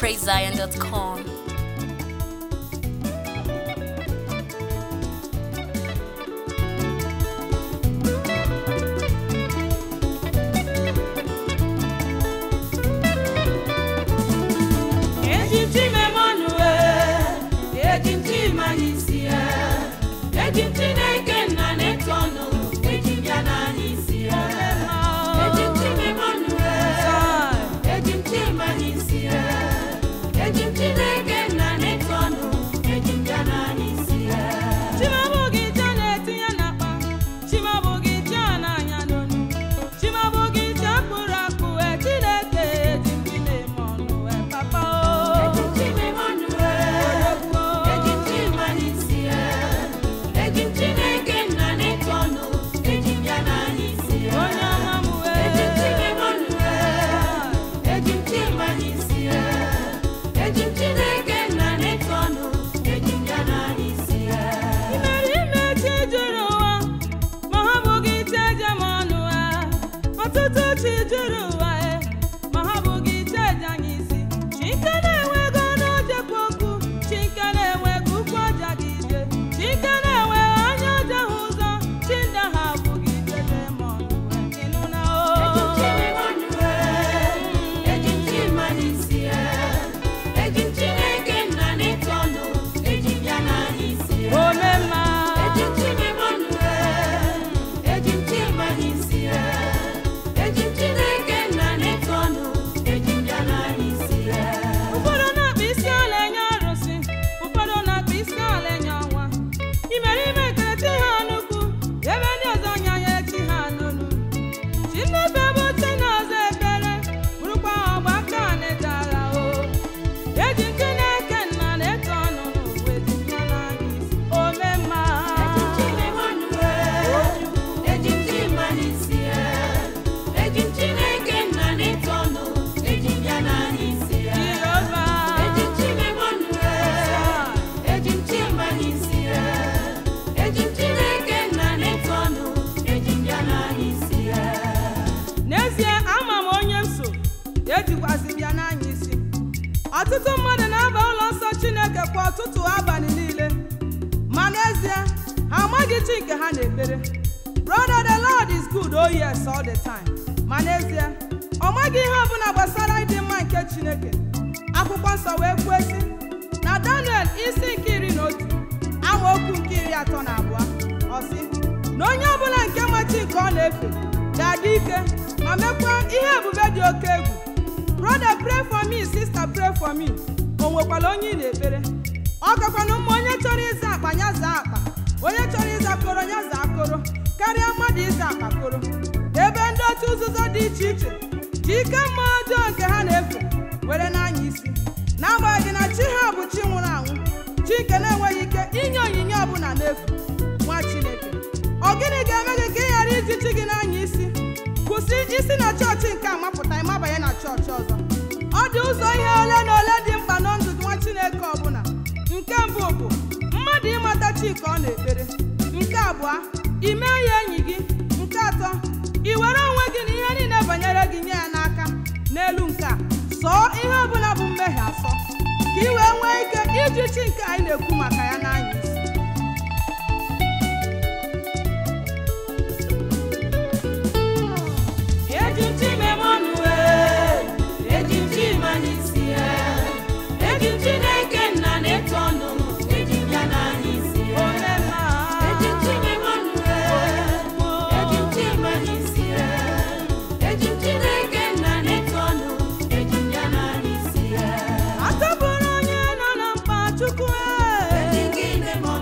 praisezion.com. Ejimti memonue, ejimti manisia, ejimti neke na netono, ejimya na nisia. Ejimti memonue, ejimti manisia, ejimti neke na netono, ejimya na nisia. Chimabugi jana etinye n'akpa, chimabugi jana anya n'onu, chimabugi jakpụrụ akpụ, e Chineke ejimti memonue, papa o. Ejimti memonue, ejimti manisia, ejimti neke na netono, ejimya na nisia. Onye ọma m wee. Ejimti memonue, ejimti manisia, ejimti neke na netono, ejimya na nisia. Imere ime chi juru ụwa, ma ha bụghị iche eje m ọnụ ha. Ọtụtụ chi juru ụwa, e, ma ha bụghị iche eje anyị isi. Chike na-enwego n'ojekwa okwu, Chike na-enwego ụkwụ ọja dị ije. Chike na-enweghị anya ọja ha ụzọ, chi ndị ha abụghị iche eje m ọnụ ha. Ịnụ na o. Omemma. ụfọdụ na-akpa isi ala enye arụsị ụfọdụ na-akpa isi ala enye ọnwa imerime ekele chi ha n'ukwu ebe ndị ọzọ nyanye chi ha n'olu chi nnefe bụ chi na-ọzọ ekele bụrụkwa ọgba aka netara o eji nke na-eke nna na-eto ọnụ n'ụwa ejikya n'anya isi omemma Jehova n'ezie ama m onye m so ejikwazi bịa n'anya isi ọtụtụ mmadụ na-aba ụlọ nsọ chineke kwa ọtụtụ abalị niile ma n'ezie ha amaghị chi nke ha na-ekpere brother the lord is good oh yes all the time ma n'ezie ọ maghị ihe ọbụla gbasara ịdị mma nke chineke akwụkwọ nsọ wee kwuo sị na daniel isi nke iri na otu amaokwu nke iri atọ na abụọ ọ sị na onye ọbụla nke ma chi nke ọ na-efe ga-adị ike ma mekwa ihe ebube dị oke egwu brother pray for me sister pray for me o nwekwara onye ị na-ekpere ọ gakwana mma onye chọrọ ịza akpa ya zaa akpa onye chọrọ ịza koro ya zaa koro karịa mmadụ ịza akpa koro ebe ndị otu nzuzo dị iche iche ji ike mma ọjọọ nke ha na-efe were n'anya isi n'agbanyeghị na chi ha bụ chi nwụrụ anwụ chi nke na-enweghị ike inye onyinye ọbụla n'efu nwa chineke ọ gịnị ga-eme gị ka ị ghara iji chi gị n'anya isi kwụsị isi na chọọchị nke a mapụta ịmabanye na chọọchị ọzọ ọ dị ụzọ ihe ole na ole dị mkpa na ndụ nwa chineke ọbụla nke mbụ bụ mmadụ ịmata chi ka ọ na-ekpere nke abụọ ime ya enyi gị nke atọ ị were onwe gị na ihe niile banyere gị nye ya n'aka n'elu nke a sọọ ihe ọbụla bụ mmehie asọ ka ị wee nwee ike iji chi nke anyị na-ekwu maka ya n'anya isi Ejimti memonue, ejimti manisia, ejimti neke na netono, ejimya na nisia. Omemma. Ejimti memonue, ejimti manisia, ejimti neke na netono, ejimya na nisia. Atọbụrụ onye nọ na mkpa Chukwu e.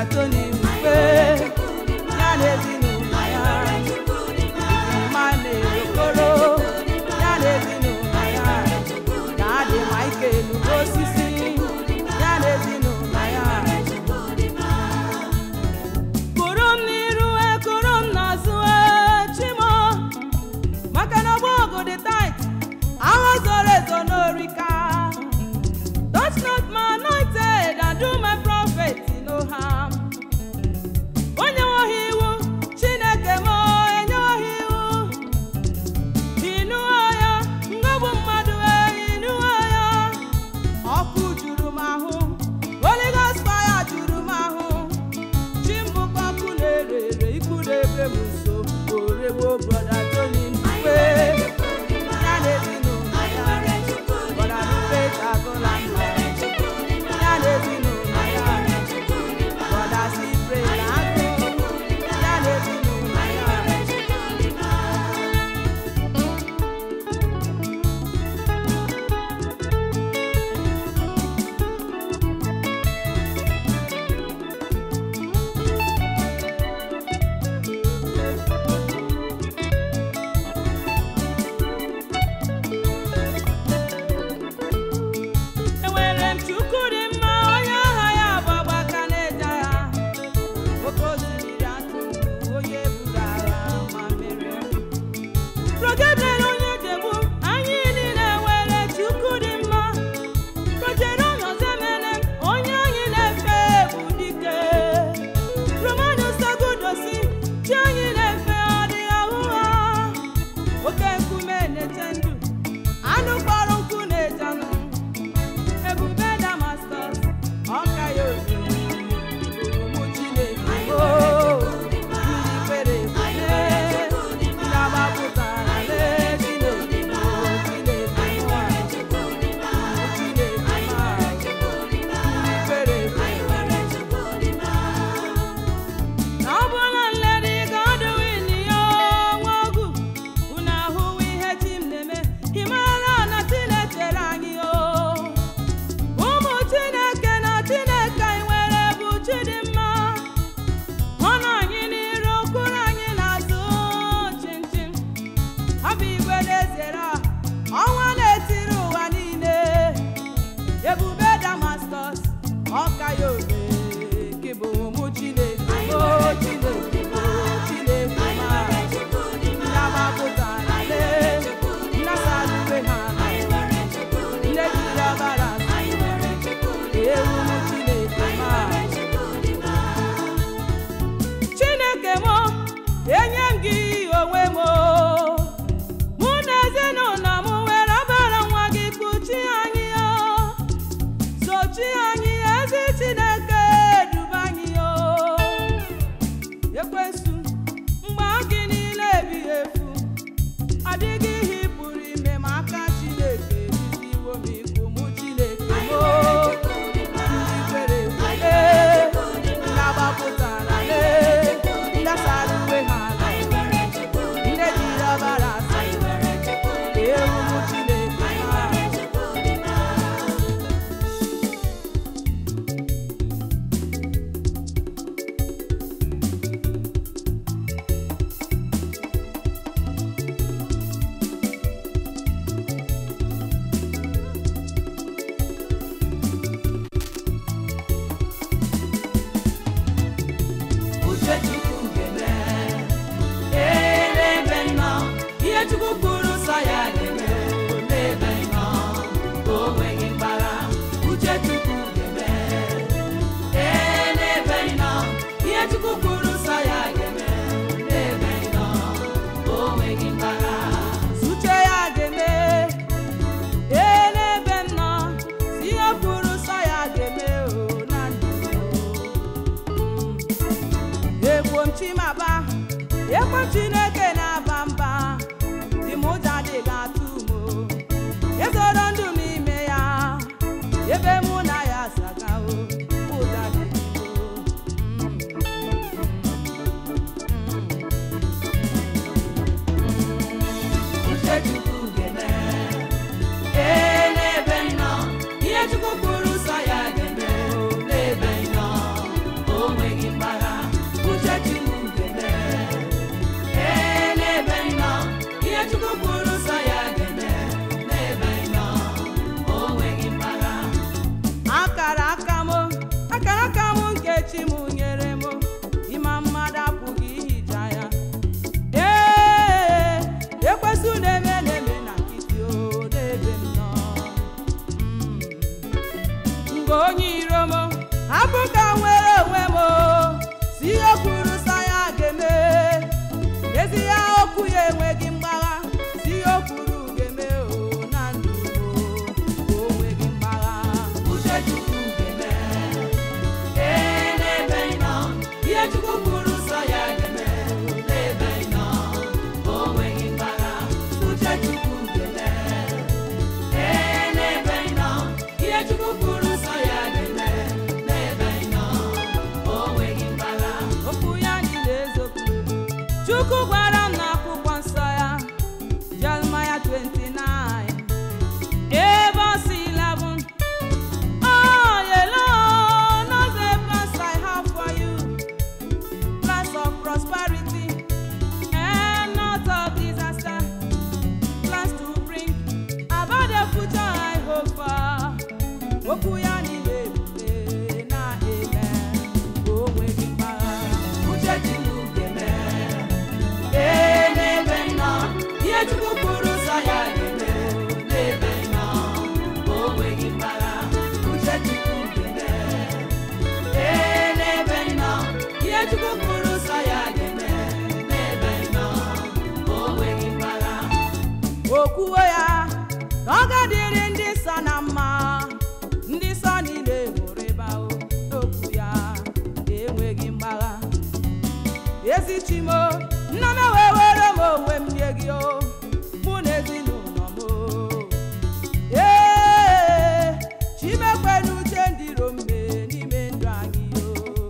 Tony Mfe ya na ezinụlọ ya Mane Okoro ya na ezinụlọ ya na adị Michael osisi ya na ezinụlọ ya kụrụ m n'iru e kụrụ m n'azụ e chimo maka na ọgbọ ọgụ dị tait agha zoro ezo n'orika touch not my anointed and do my prophet no harm onye nweghị iwu chineke m enyeghị iwu ịnụọ ya ngọbụ mmadụ e ịnụọ ya ọkụ juru m ahụ Holy Ghost fire juru m ahụ chimbụkwa ọkụ na-ere ere ikwu na-ebe m nso oregbo brọda Tony Mfe ya na ezinụlọ ya brọda Rupert Agụla ya na ezinụlọ ya brọda Cyprian Agụ ya na ezinụlọ ya enwere m chukwu dị mma onye aha ya bụ agbaka na-eje agha oke osimiri atụ onye buru agha ma merie progebrel onye jegbu anyị niile nwere chukwu dị mma projere ọnọzemene onye anyị na-efe bụ dike romanus agudosi chi anyị na-efe ọ dị ahụ ha oke nkume na-eche ndụ anụ kpọrọ nkụ na-eje anụ ebube damascus ọka ya obi ụmụ chineke o ndị kwere ekwe ndị agbapụtara lee chineke o chineke nwa ụmụ chineke ma ndị kwere ekwe na ọ bụla nlere God win ya nwa ọgụ unu ahụwo ihe chi m na-eme ị mara na Chinechere anyị o ụmụ Chineke na Chineke anyị nwere bụ chi dị mma ọ nọ anyị n'iru kwụrụ anyị n'azụ chinchin ọ bụ igwe na-ezere a, ọnwa na-etiri ụwa niile ebube damascus ọka ya obe gị bụ ụmụ chineke o chineke o chineke ma ndị agbapụtara lee nnasara uwe ha na ndị jiri ọbara ewu ụmụ chineke ma chineke m enye m gị onwe m mụ na ezinụlọ m were ọbara nwa gị kpuchi anyị o sochi anyị ezi chineke duba anyị o ekwensu mgbe gị niile ebighị efu adịghị ihe ị pụrụ ime ma aka chineke jiziwo m ikwu mụ chineke m o ndị kwere ekwe ndị agbapụtara lee ndị asara uwe ha ala ndị jiri ọbara asa ewu mụ chineke ha uche chukwu ga-eme ee n'ebe nnọ ihe chukwu kwuru nsọ ya ga-eme n'ebe nnọ o nweghị mgbagha uche chukwu ga-eme ee n'ebe nnọ ihe chukwu kwuru nsọ ya ga-eme n'ebe nnọ o nweghị mgbagha uche ya ga-eme ee n'ebe nnọ si ihe kwuru nsọ ya ga-eme o na ndụ egbo m chimaba ekwe chineke na-aba mba dị m ụjọ adịghị atụ m o. ezoro ndụ m ime ya ebe mụ na ya saga o ụjọ adịghị m o. uche chukwu ga-eme ee n'ebe m nọ ihe chukwu kwuru nsọ ya ga-eme o n'ebe m nọ o nweghị m hapụ ka m nwere onwe m si ihe o kwuru sọ ya ga-eme ezi ya okwu ya enweghị mgbagha si ihe o kwuru ga-eme o na ndụ m o nweghị mgbagha uche chukwu ga-eme ee n'ebe ị nọ ihe chukwu kwuru sọ ya ga-eme n'ebe ị nọ o nweghị mgbagha uche chukwu ga-eme ee n'ebe ị nọ ihe chukwu kwuru sọ ya ga-eme n'ebe ị nọ o nweghị mgbagha okwu ya niile eziokwu chukwu gwara m n'akwụkwọ nsọ ya jeremaya 29 ebe ọ sị 11 Oh, yellow, know the plans I have for you, plans of prosperity and not of disaster, plans to bring about the future I hope for. Okwu ya niile ebube na-eme o nweghị mgbagha. uche chukwu ga-eme ee n'ebe ị nọ ihe chukwu kwuru sọ ya ga-eme n'ebe ị nọ o nweghị mgbagha uche chukwu ga-eme ee n'ebe ị nọ ihe chukwu kwuru sọ ya ga-eme n'ebe ị nọ o nweghị mgbagha okwuwo ya na ọ ga-adịrị ndị nsọ na mma ndị nsọ niile hụrụ ịba o n'okwu ya enweghị mgbagha ezi chimo nna m wee were m onwe m nye gị o mụ na ezinụlọ m o ee chimekwe n'uche ndị iro mbe n'ime ndụ anyị o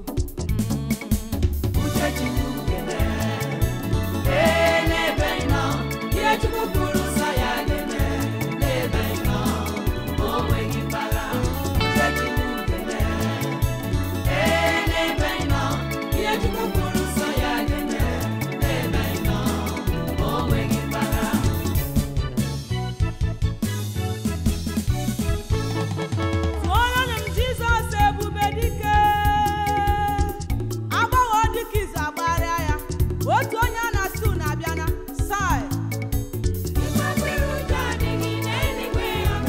uche chukwu ga-eme ee n'ebe ị nọ ihe chukwu kwuru sọ ya ga-eme n'ebe ị nọ o nweghị mgbagha uche chukwu ga-eme ee n'ebe ị nọ ihe chukwu kwuru sọ ya ga-eme n'ebe ị nọ o nweghị mgbagha tụọrọnụ m jizọs ebube dike agbọghọ dịka izu agbarịa ya otu onye a na-asị unu abịana sai eluigwe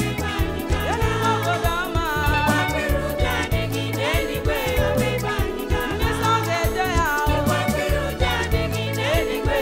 obodo ọma ndị nsọ ga-eje ya ahụ eluigwe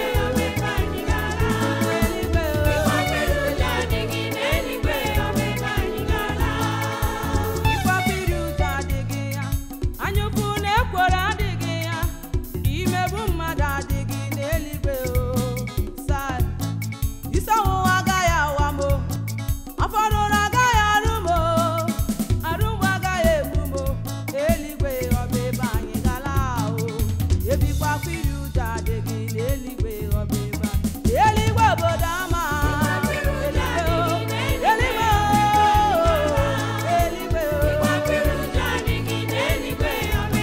ịkpọpiri ụjọ adịghị ya anyụpụ na ekworo adịghị ya imegbu mmadụ adịghị n'eluigwe o sai isi ọwụwa agaghị awa m o afọ ọrụrụ agaghị arụ m o arụ mgbu agaghị egbu m o eluigwe ọba ebe anyị gala o ebikwapiri ụjọ adịghị n'eluigwe ọba ebe anyị eluigwe obodo ama eluigwe o eluigwe o eluigwe o eluigwe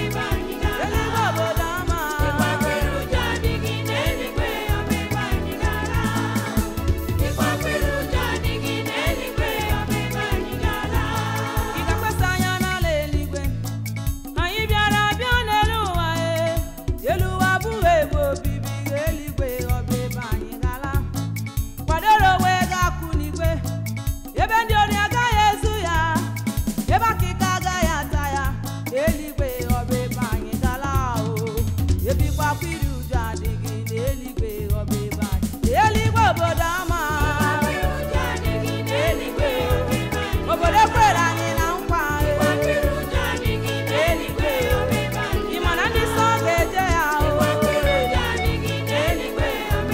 obodo ama ị ga-akwasa anya n'ala eluigwe anyị bịara bịa n'elu ụwa e elu ụwa abụghị ebe obibi eluigwe ọba ebe anyị gala kwadoro onwe ga-akụ n'igwe ebe ndị ori agaghị ezu ya ebe akịka agaghị ata ya eluigwe ọba ebe anyị gala o ebikwa iri uju adịghị n'eluigwe ọba ebe anyị eluigwe obodo ama eluigwe obodo ekwere anyị na nkwa eluigwe ị ma na ndị nsọ ga-eje ya o eluigwe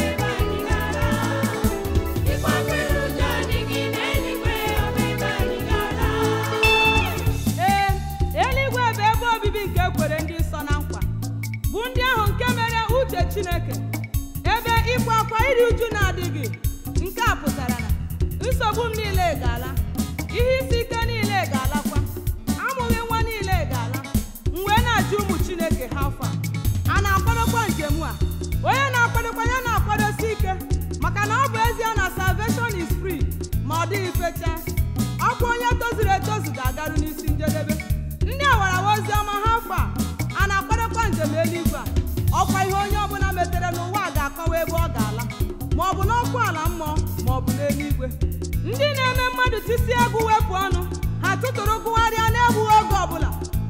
ee eluigwe bụ ebe obibi nke ekwere ndị nsọ na nkwa bụ ndị ahụ nke mere uche chineke ebe ịkwa akwa iri uju na-adịghị nke a pụtara na nsogbu m niile ga-ala ihe isi ike niile ga-alakwa amụghị nwa niile ga-ala m wee na-ajụ ụmụ chineke ha afọ a a na-akwadokwa njem a onye na-akwadokwa ya na-akwadosi ike maka na ọ bụ ezie na salvation is free ma ọ dịghị fecha ọkwa onye tozuru etozu ga-agaru n'isi njedebe ndị awarawa ozi ọma ha afọ a a na-akwadokwa njem eluigwe a ọkwa ihe onye ọbụla metere n'ụwa a ga-akọwa ebe ọ ga-ala ma ọ bụ n'ọkụ ala mmụọ ma ọ bụ n'eluigwe ndị na-eme mmadụ tisi egwu wepụ ọnụ ha tụtụrụ gụgharịa na-egbughị oge ọbụla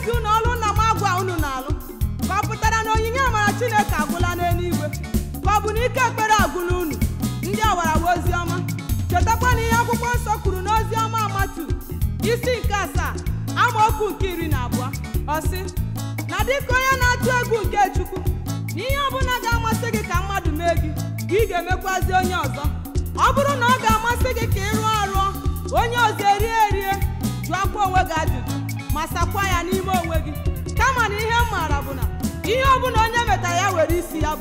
na-eti unu ọlụ nna m agwa unu na-alụ ka ọ pụtara na onyinye amara chineke agwụla n'eluigwe ka ọ bụ na ike ekpere agwụla unu ndị awarawa ozi ọma chetakwa na ihe akwụkwọ nsọ kwuru n'ozi ọma amatu isi nke asaa amaokwu nke iri na abụọ ọ sị na dịka onye na-atụ egwu nke chukwu na ihe ọbụla ga-amasị gị ka mmadụ mee gị ka ị ga-emekwazi onye ọzọ ọ bụrụ na ọ ga-amasị gị ka ị rụọ arụọ onye ọzọ erie erie jụọkwa onwe gị ajụjụ ma sakwa ya n'ime onwe gị kama na ihe m maara bụ na ihe ọbụla onye metara ya were isi ya bụ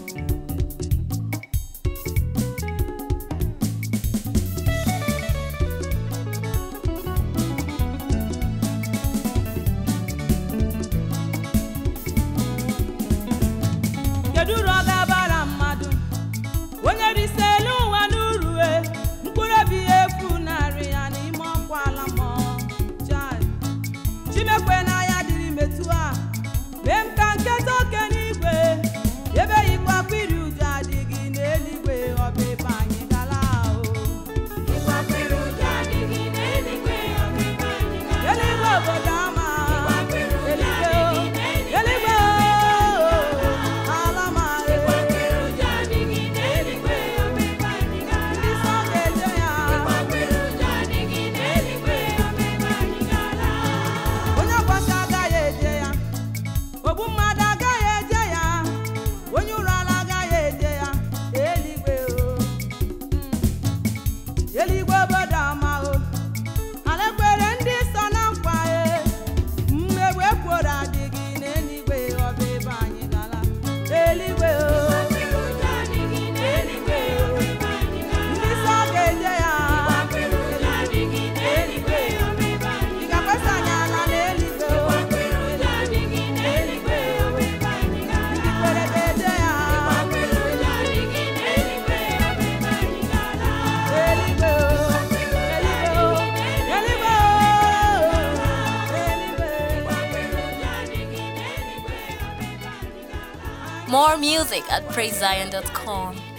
kedu uru ọ ga-abara mmadụ onye risi elu ụwa n'urue mkpụrụ obi ya efu narị ya n'ime ọkwa ala mmụọ Chai. chimekwe n'anya dịrị metụ a mee m ka nketa oke n'igwe ebe yikwa akpịrị ụjọ adịghị n'eluigwe ọbịba anyị gala ahụ eluigwe obodo ama eluigwe o, eluigwe o, ala ma ndị nsọ ga-eje ya onye ọkwasị agaghị eje ya ogbu mmadụ agaghị eje ya onye ụrụ ala agaghị eje ya eluigwe o Mm. eluigwe obodo ọma o ala ekwere ndị so na nkwa e mmegbu ekworo adịghị n'eluigwe ọbịba anyị gala eluigwe o eluigwe o ndị nsọ ga-eje ya eluigwe ị ga-akwesa anyị ala n'eluigwe o eluigwe o ndị kwere ga-eje ya eluigwe o eluigwe o eluigwe o eluigwe More music at praisezion.com.